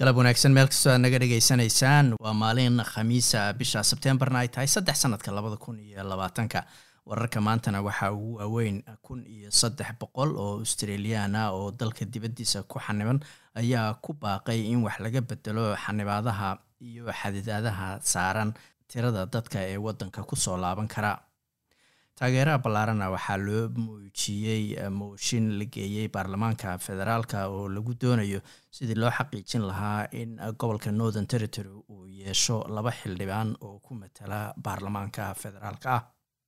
galab wanaagsan meel kastoo aad naga dhegaysanaysaan waa maalin khamiisa bisha sebtembarna ay tahay saddex sanadka labada kun iyo labaatanka wararka maantana waxaa ugu waaweyn kun iyo saddex boqol oo australiyan ah oo dalka dibaddiisa ku xaniban ayaa ku baaqay in wax laga bedelo xanibaadaha iyo xadidaadaha saaran tirada dadka ee waddanka kusoo laaban kara taageeraha ballaarana waxaa loo muujiyey mooshin la geeyey baarlamaanka federaalka oo lagu doonayo sidii loo xaqiijin lahaa in gobolka northern territory uu yeesho laba xildhibaan oo ku matala baarlamaanka federaalka ah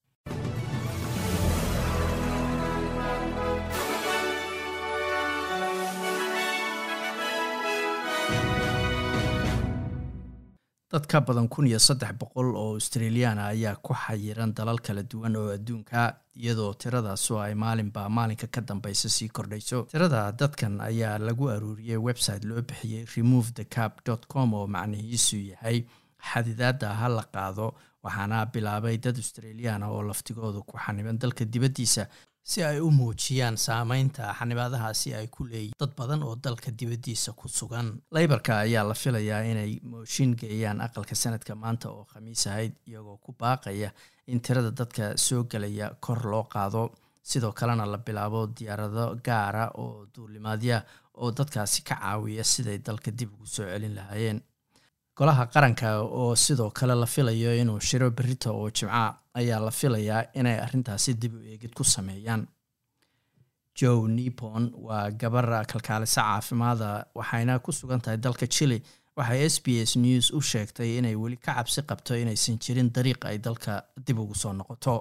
dad ka badan kun iyo saddex boqol oo australiyaana ayaa ku xayiran dalal kala duwan oo adduunka iyadoo tiradaasu ay maalinba maalinka ka dambeysa sii kordhayso tirada dadkan ayaa lagu aruuriyey website loo bixiyey remove the cap dot com oo macnihiisu yahay xadidaada ha la qaado waxaana bilaabay dad australiyaana oo laftigooda ku xaniban dalka dibaddiisa si ay u muujiyaan saameynta xanibaadahaasi ay ku leeyihin dad badan oo dalka dibaddiisa ku sugan leybarka ayaa la filayaa inay mooshin geeyaan aqalka sanadka maanta oo khamiis ahayd iyagoo ku baaqaya in tirada dadka soo gelaya kor loo qaado sidoo kalena la bilaabo diyaarado gaara oo duulimaadya oo dadkaasi ka caawiya siday dalka dib ugu soo celin lahaayeen golaha qaranka oo sidoo kale la filayo inuu shiro berito oo jimca ayaa la filayaa inay arrintaasi dib u eegid ku sameeyaan joe nipon waa gabar kalkaalisa caafimaada waxayna ku sugan tahay dalka chile waxay s b s news u sheegtay inay weli ka cabsi qabto inaysan jirin dariiq ay dalka dib ugu soo noqoto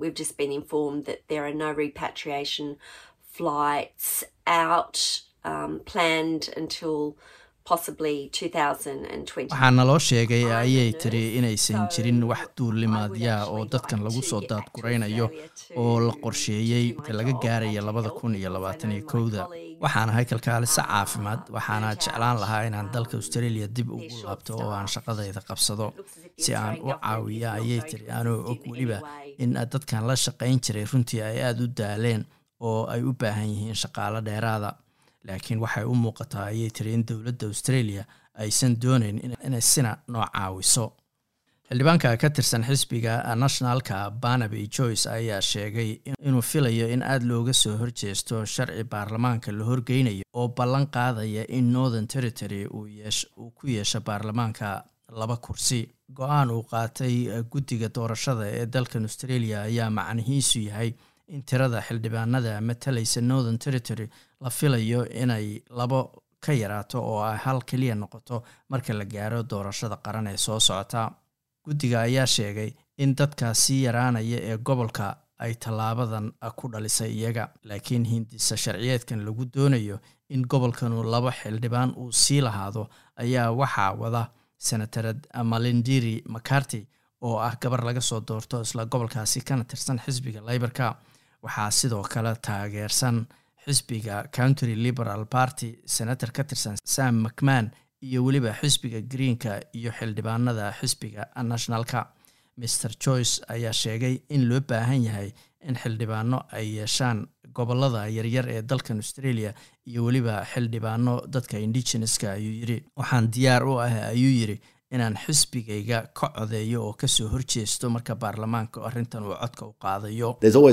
waxaa naloo sheegay ayay tiri inaysan jirin wax duulimaadyaa oo dadkan lagu soo daadguraynayo oo la qorsheeyey inta laga gaaraya labada kun iyo labaatan iyo kowda waxaan ahay kalkaaliso caafimaad waxaana jeclaan lahaa inaan dalka australia dib ugu laabto oo aan shaqadayda qabsado si aan u caawiya ayay tiri anoo og weliba in dadkan la shaqayn jiray runtii ay aada u daaleen oo ay u baahan yihiin shaqaalo dheeraada laakiin waxay u muuqataa ayay tiri in dowladda australia aysan dooneyn inay sina noo caawiso xildhibaanka ka tirsan xisbiga nationalka barnaby joyce ayaa sheegay inuu filayo in aada looga soo horjeesto sharci baarlamaanka la horgeynayo oo ballan qaadaya in northern territory uu ku yeesho baarlamaanka laba kursi go-aan uu qaatay guddiga doorashada ee dalkan australia ayaa macnihiisu yahay in tirada xildhibaanada matalaysa northern territory la filayo inay labo ka yaraato oo ay hal keliya noqoto marka la gaaro doorashada qaran ee soo socota guddiga ayaa sheegay in dadka sii yaraanaya ee gobolka ay tallaabadan ku dhalisay iyaga laakiin hindisa sharciyeedkan lagu doonayo in gobolkanu laba xildhibaan uu sii lahaado ayaa waxaa wada senatarad malindiri macarty oo ah gabar laga soo doorto isla gobolkaasi kana tirsan xisbiga leybarka waxaa sidoo kale taageersan xisbiga country liberal party senator ka tirsan sam macman iyo weliba xisbiga greenka iyo xildhibaanada xisbiga nationalka mr joyce ayaa sheegay in loo baahan yahay in xildhibaano ay yeeshaan gobolada yaryar ee dalkan australia iyo weliba xildhibaano dadka indigeneska ayuu yiri waxaan diyaar u ah ayuu yiri inaan xisbigayga ka codeeyo oo kasoo horjeesto marka baarlamaanka arrintan uu codka u qaadayo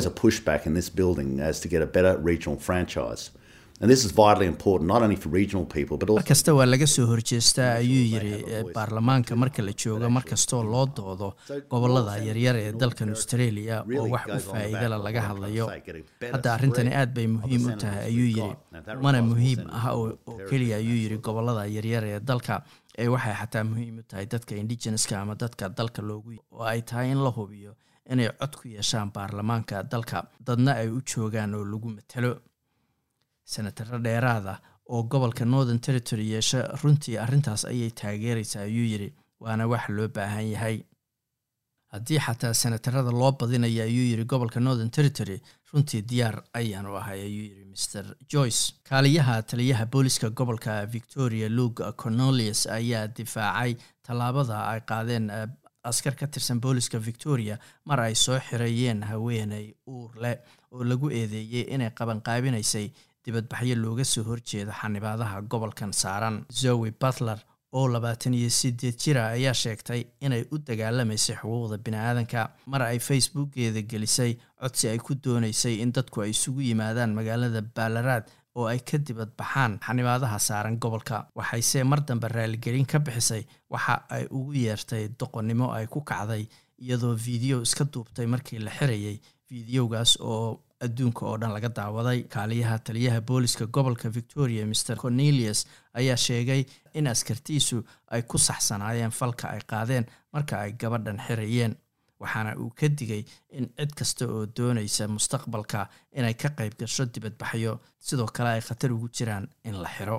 mar kasta waa laga soo horjeestaa ayuu yiri baarlamaanka marka la joogo markastoo loo doodo gobolada yaryar ee dalkan australia oo wax u faa-iidala laga hadlayo hadda arrintani aad bay muhiim u tahay ayuu yiri mana muhiim ah oo keliya ayuu yiri gobolada yaryar ee dalka ee waxay xataa muhiim u tahay dadka indigeneska ama dadka dalka loogu oo ay tahay in la hubiyo inay cod ku yeeshaan baarlamaanka dalka dadna ay u joogaan oo lagu matalo senataro dheeraada oo gobolka northern territory yeesha runtii arrintaas ayay taageeraysaa ayuu yiri waana wax loo baahan yahay haddii xataa senatarada loo badinaya ayuu yiri gobolka northern territory runtii diyaar ayaanu ahay ayuu yiri mr joyce kaaliyaha taliyaha booliska gobolka victoria luke cornelius ayaa difaacay tallaabada ay qaadeen askar ka tirsan booliska victoria mar ay soo xirayeen haweeney uur leh oo lagu eedeeyey inay qabanqaabinaysay dibadbaxyo looga soo horjeeda xanibaadaha gobolkan saaran zoe butler oo labaatan iyo sideed jira ayaa sheegtay inay u dagaalamaysay xuquuqda bini-aadanka mar ay facebookeeda gelisay codsi ay ku doonaysay in dadku ay isugu yimaadaan magaalada baalaraad oo ay ka dibad baxaan xanibaadaha saaran gobolka waxayse mar dambe raaligelin ka bixisay waxa ay ugu yeertay doqonnimo ay ku kacday iyadoo video iska duubtay markii la xirayay videogaas oo adduunka oo dhan laga daawaday kaaliyaha taliyaha booliska gobolka victoria mr cornelius ayaa sheegay in askartiisu ay ku saxsanaayeen falka ay qaadeen marka ay gabadhan xirayeen waxaana uu ka digay in cid kasta oo doonaysa mustaqbalka inay ka qayb gasho dibadbaxyo sidoo kale ay khatar ugu jiraan in la xiro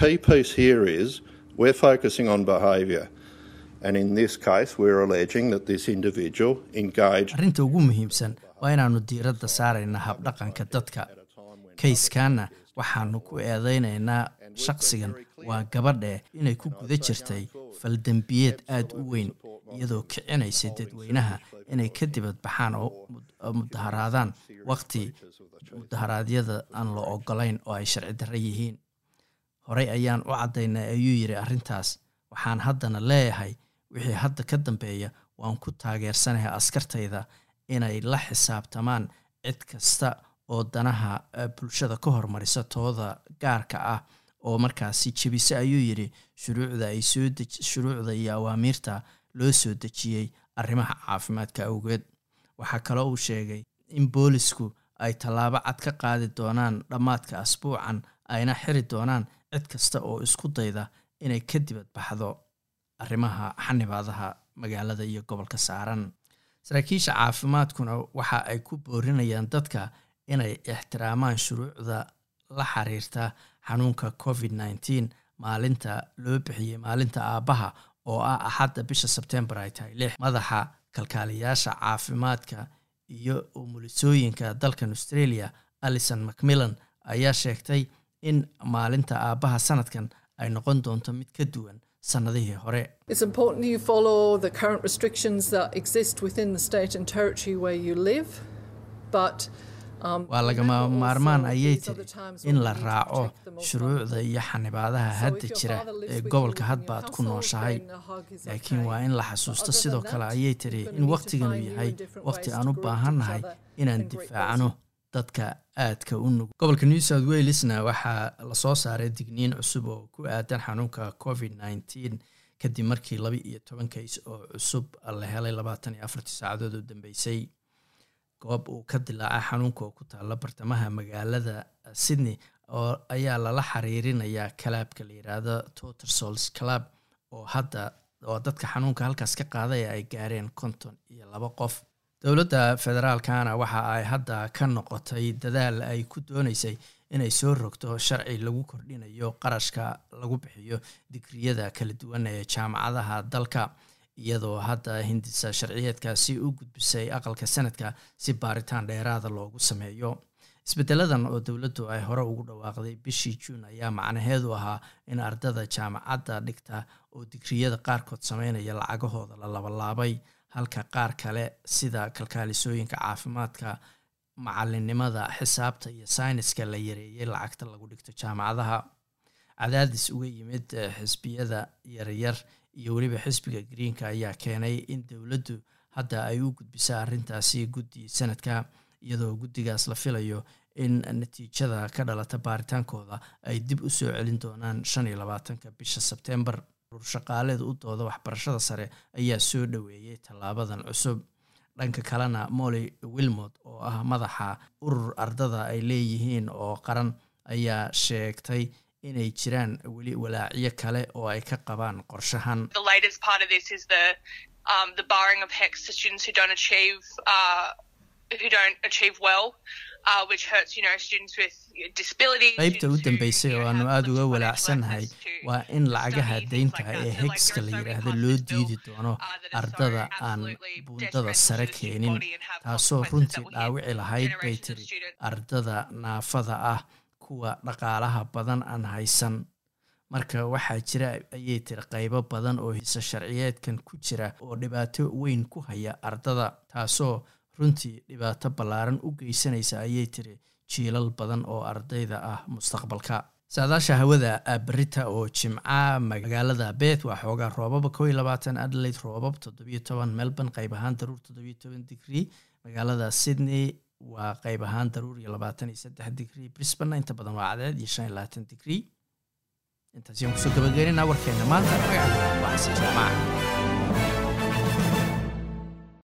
arrinta ugu muhiimsan waa inaanu diiradda saarayna habdhaqanka dadka kayskanna waxaanu ku eedeynaynaa shaqsigan waa gabadhe inay ku guda jirtay faldembiyeed aada u weyn iyadoo kicinaysay dadweynaha inay ka dibad baxaan oo mudaharaadaan waqti mudaharaadyada aan la ogolayn oo ay sharci darro yihiin horey ayaan u caddaynay ayuu yidhi arrintaas waxaan haddana leeyahay wixii hadda ka dambeeya waan ku taageersanahay askartayda inay la xisaabtamaan cid kasta oo danaha bulshada ka hormarisa tooda gaarka ah oo markaasi jebise ayuu yidhi shuruucda ay soo shuruucda iyo awaamiirta loo soo dejiyey arrimaha caafimaadka awgeed waxaa kaloo uu sheegay in boolisku ay tallaabo cad ka qaadi doonaan dhammaadka asbuucan ayna xiri doonaan cid kasta oo isku dayda inay ka dibad baxdo arrimaha xanibaadaha magaalada iyo gobolka saaran saraakiisha caafimaadkuna waxa ay ku boorinayaan dadka inay ixtiraamaan shuruucda la xiriirta xanuunka covid nneteen maalinta loo bixiyey maalinta aabbaha oo ah axadda bisha sebtembar ay tahay lix madaxa kalkaaliyaasha caafimaadka iyo umulisooyinka dalkan australia alison macmillan ayaa sheegtay in maalinta aabbaha sanadkan ay noqon doonto mid ka duwan sanadihii hore waa lagama maarmaan ayay tiri in la raaco shuruucda iyo xanibaadaha hadda jira ee gobolka hadba aad ku nooshahay laakiin waa in la xasuusto sidoo kale ayay tiri in wakhtiganu yahay wakhti aan u baahannahay inaan difaacno dadka aadka u nugul gobolka new south walesna waxaa lasoo saaray digniin cusub oo ku aadan xanuunka covid nneteen kadib markii laba iyo toban kays oo cusub la helay labaatan iyo afartii saacadood oo dambeysay goob uu ka dilaacay xanuunka oo ku taalla bartamaha magaalada sydney oo ayaa lala xiriirinayaa kalaabka la yiraahdo totersols club oo hadda oo dadka xanuunka halkaas ka qaadaya ay gaareen konton iyo laba qof dowladda federaalkana waxa ay hadda ka noqotay dadaal ay ku dooneysay inay soo rogto sharci lagu kordhinayo qarashka lagu bixiyo digriyada kala duwan ee jaamacadaha dalka iyadoo hadda hindisa sharciyeedkaasi u gudbisay aqalka sanadka si baaritaan dheeraada loogu sameeyo isbedeladan oo dowladdu ay hore ugu dhawaaqday bishii juun ayaa macnaheedu ahaa in ardada jaamacadda dhigta oo digriyada qaarkood sameynaya lacagahooda la labalaabay halka qaar kale sida kalkaalisooyinka caafimaadka macalinimada xisaabta iyo sayniska la yareeyay lacagta lagu dhigto jaamacadaha cadaadis uga yimid xisbiyada yaryar iyo weliba xisbiga greenka ayaa keenay in dowladdu hadda ay u gudbisa arrintaasi guddi sanadka iyadoo guddigaas la filayo in natiijada ka dhalata baaritaankooda ay dib u soo celin doonaan shan iyo labaatanka bisha sebtembar shaqaaleeda u dooda waxbarashada sare ayaa soo dhoweeyey tallaabadan cusub dhanka kalena molly wilmot oo ah madaxa urur ardada ay leeyihiin oo qaran ayaa sheegtay inay jiraan weli walaacyo kale oo ay ka qabaan qorshahan qaybta u dambeysay oo aanu aada uga walaacsannahay waa in lacagaha deynta ee hegska la yidhaahdo loo diidi doono ardada aan buundada sare keenin taasoo runtii dhaawici lahayd bay tiri ardada naafada ah kuwa dhaqaalaha badan aan haysan marka waxaa jira ayay tiri qaybo badan oo hisa sharciyeedkan ku jira oo dhibaato weyn ku haya ardada taasoo runtii dhibaato ballaaran u geysanaysa ayay tiri jiilal badan oo ardayda ah mustaqbalka saadaasha hawada berita oo jimca magaalada beth waa xoogaa roobaba ko iyo labaatan adelaide roobab toddobiyo toban melbourne qayb ahaan daruur toddobiyo toban digrie magaalada sydney waa qayb ahaan daruur iyo labaatan iyo saddex digrie brisbane inta badan waa cadeed iyo shan iyo labaatan digrie intaas ayaan kusoo gabagaynayna warkeena maanta magaca waa xasan jaamaca